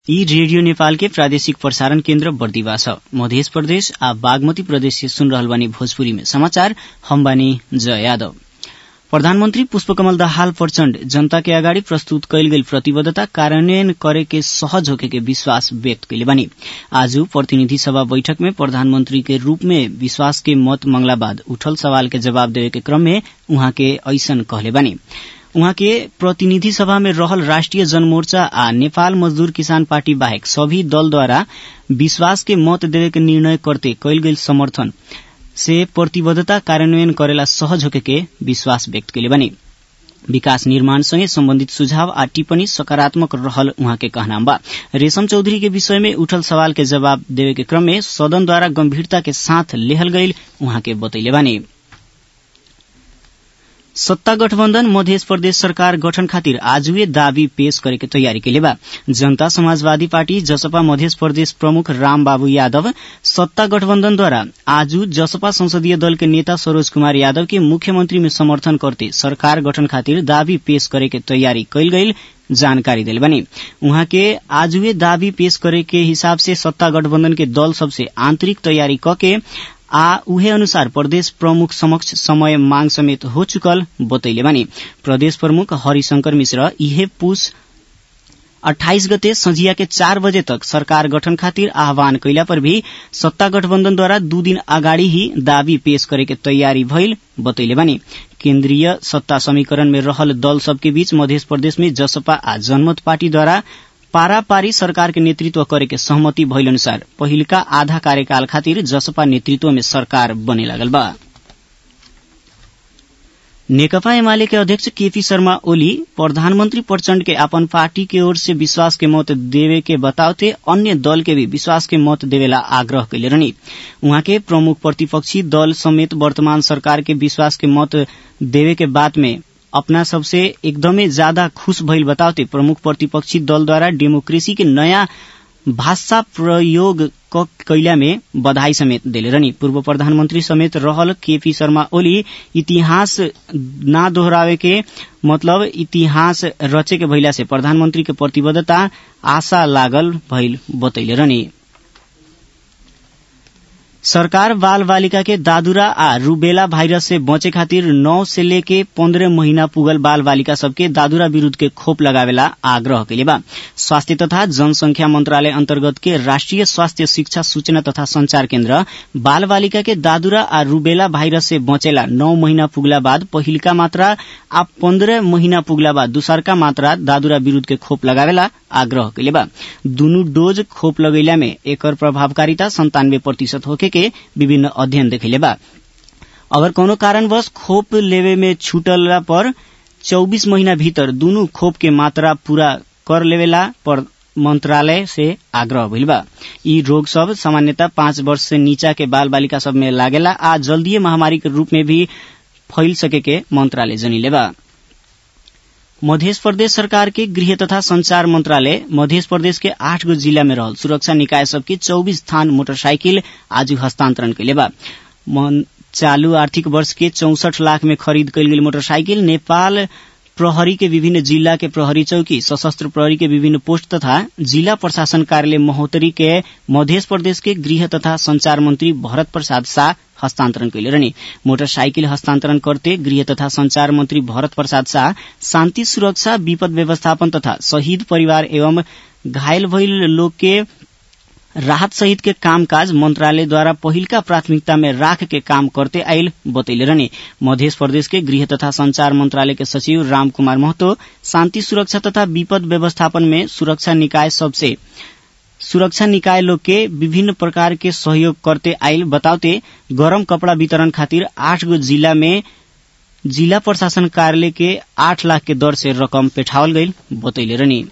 यी रेडियो नेपाल के प्रादेशिक प्रसारण केन्द्र बर्दिवा छ मध्य प्रदेश आ बागमती प्रदेश से सुन रहल बानी भोजपुरी में समाचार हम बानी जय यादव प्रधानमन्त्री पुष्पकमल दाहाल प्रचण्ड जनता के अगाडि प्रस्तुत कयल गेल प्रतिबद्धता कार्यान्वयन करे के सहज होखे के विश्वास व्यक्त कैले बानी आज प्रतिनिधि सभा बैठक में प्रधानमन्त्री के रूप में विश्वास के मत मंगला बाद उठल सवाल के जवाब देवे के क्रम में उहाँ के ऐसन कहले बानी उहाँ के प्रतिनिधि सभा में रहल राष्ट्रिय जनमोर्चा आ नेपाल मजदूर किसान पार्टी बाहेक सभी दलद्वारा विश्वास के मत देवे के निर्णय करते कैल गेल समर्थन से प्रतिबद्धता कार्यान्वयन करेला सहज होके के विश्वास व्यक्त कैले बानी विकास निर्माण सँगै सम्बन्धित सुझाव आ टिप्पणी सकारात्मक रहल उहाँ के कहनाम बा रेशम चौधरी के विषय में उठल सवाल के जवाब देवे के क्रम में सदनद्वारा गम्भीरता के साथ लेहल गईल उहाँ के बतैले बानी सत्ता गठबन्धन मध्य प्रदेश सरकार गठन खातिर आजुए दावी पेश करे के तयारी कैले बा जनता समाजवादी पार्टी जसपा मध्य प्रदेश प्रमुख राम बाबू यादव सत्ता गठबन्धनद्वारा आज जसपा संसदीय दल के नेता सरोज कुमार यादव के मुख्यमंत्री में समर्थन करते सरकार गठन खातिर दावी पेश करे के तयारी कैल गईल जानकारी दिल बनी उहाँ के आजुए दावी पेश करे के हिसाब से सत्ता गठबन्धन के दल सबसे आंतरिक तयारी कके आ उहे अनुसार प्रदेश प्रमुख समक्ष समय मांग समेत हो चुकल बतैले बानी प्रदेश प्रमुख हरिशंकर मिश्र इहे पुष अठाइस गते संझिया के चार बजे तक सरकार गठन खातिर आह्वान कैला पर भी सत्ता गठबन्धनद्वारा दू दिन अगाडि ही दावी पेश करे के तयारी भइल बतैले बानी केन्द्रीय सत्ता समीकरण में रहल दल सबके बीच मध्य प्रदेश में जसपा आ जनमत पार्टीद्वारा पारापारी सरकार के नेतृत्व करे के सहमति भइल अनुसार पहिलका आधा कार्यकाल खातिर जसपा नेतृत्व में सरकार बने लागल बा नेकपा एमाले के अध्यक्ष केपी शर्मा ओली प्रधानमन्त्री प्रचण्ड के अपन पार्टी के ओर से विश्वास के मत देवे के बताते अन्य दल के भी विश्वास के मत देवेला आग्रह कैले रहनी उहाँ के प्रमुख प्रतिपक्षी दल समेत वर्तमान सरकार के विश्वास के मत देवे के बात में अपना सबसे एकदमै ज्यादा खुश भइल बताते प्रमुख प्रतिपक्षी दलद्वारा डेमोक्रेसी के नयाँ भाषा प्रयोग कैला में बधाई समेत दिले रहनी पूर्व प्रधानमन्त्री समेत रहल केपी शर्मा ओली इतिहास ना दोहरावे के मतलब इतिहास रचे के भइला से प्रधानमन्त्री के प्रतिबद्धता आशा लागल भइल बतैले रहनी सरकार बाल बालिका के दादुरा आ रूबेला भाइरस से बचे खातिर नौ से लेके पन्द्रह महीना पुगल बाल बालिका सबके दादुरा विरूद्ध के खोप लगावेला आग्रह कैले बा स्वास्थ्य तथा जनसंख्या मंत्रालय अन्तर्गत के राष्ट्रिय स्वास्थ्य शिक्षा सूचना तथा संचार केन्द्र बाल बालिका के दादुरा आ रूबेला भाइरस से बचेला नौ महीना पुगला बाद पहिलका मात्रा आ पन्द्रह महीना पुगला बाद दूसरका मात्रा दादुरा विरूद्ध के खोप लगावेला आग्रह कैले बा दुनू डोज खोप लगैला में एकर प्रभावकारिता संतानवे प्रतिशत होके के विभिन्न अध्ययन देखैले बा अगर कोनो कारणवश खोप लेवे में छूटला पर चौबीस महीना भीतर दुनू खोप के मात्रा पूरा कर लेवेला पर मंत्रालय से आग्रह भइल बा यी रोग सब सामान्यतः पाँच वर्ष से नीचा के बाल बालिका सब में लागेला आ जल्दीय महामारी के रूप में भी फैल सके के मंत्रालय जनिले बा मध्य प्रदेश सरकार के गृह तथा संचार मंत्रालय मध्य प्रदेश के आठ गो जिला में रहल सुरक्षा निकाय सबके चौबीस थान मोटरसाइकिल आज हस्तांतरण कैले बा चालू आर्थिक वर्ष के चौसठ लाख में खरीद कैल गेल मोटरसाइकिल नेपाल प्रहरी के विभिन्न जिला के प्रहरी चौकी सशस्त्र प्रहरी के विभिन्न पोस्ट तथा जिला प्रशासन कार्यालय महोत्तरी के मध्य प्रदेश के गृह तथा संचार मंत्री भरत प्रसाद शाह हस्तांतरण कैले रहनी मोटरसाइकिल हस्तांतरण करते गृह तथा संचार मंत्री भरत प्रसाद शाह शान्ति सुरक्षा विपद व्यवस्थापन तथा शहीद परिवार एवं घायल भइल लोग के राहत सहित के कामकाज मंत्रालयद्वारा पहिलका प्राथमिकता में राख के काम करते आयल बतैले रहने मध्य प्रदेश के गृह तथा संचार मंत्रालय के सचिव राम कुमार महतो शांति सुरक्षा तथा विपद व्यवस्थापन में सुरक्षा निकाय सबसे सुरक्षा निकाय लोग के विभिन्न प्रकार के सहयोग करते आयल बताते गरम कपड़ा वितरण खातिर आठ गो जिला में जिला प्रशासन कार्यालय के आठ लाख के दर से रकम पेठावल गईल बतैले रहनी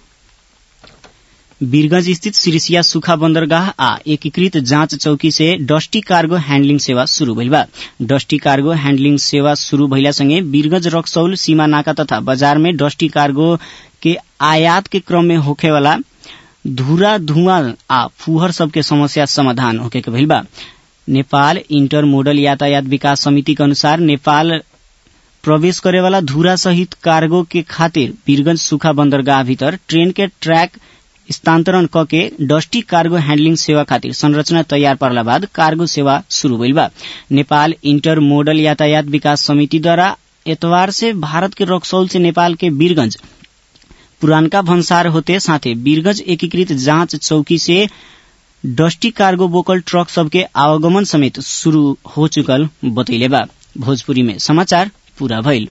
वीरगंज स्थित सिरिसिया सुखा बंदरगाह आ एकीकृत जांच चौकी से डस्टी कार्गो हैंडलिंग सेवा शुरू भइल बा डस्टी कार्गो हैंडलिंग सेवा शुरू भइला संगे वीरगंज रक्सौल सीमा नाका तथा बाजार में डस्टी कार्गो के आयात के क्रम में होखेवाला धूरा धुआं आ फुहर सबके समस्या समाधान होके के भइल बा नेपाल इंटर मोडल यातायात विकास समिति के अनुसार नेपाल प्रवेश करेवाला धूरा सहित कार्गो के खातिर वीरगंज सुखा बंदरगाह भीतर ट्रेन के ट्रैक स्थानान्तरण क के डस्टी कार्गो हैंडलिंग सेवा खातिर संरचना तैयार परला बाद कार्गो सेवा शुरू भइल बा नेपाल इंटर मोडल यातायात विकास समिति द्वारा एतवार से भारत के रक्सौल से नेपाल के वीरगंज पुरानका भन्सार होते साथे वीरगंज एकीकृत जांच चौकी से डस्टी कार्गो बोकल ट्रक सबके आवागमन समेत शुरू हो चुकल बतैले बा भोजपुरी में समाचार पूरा भइल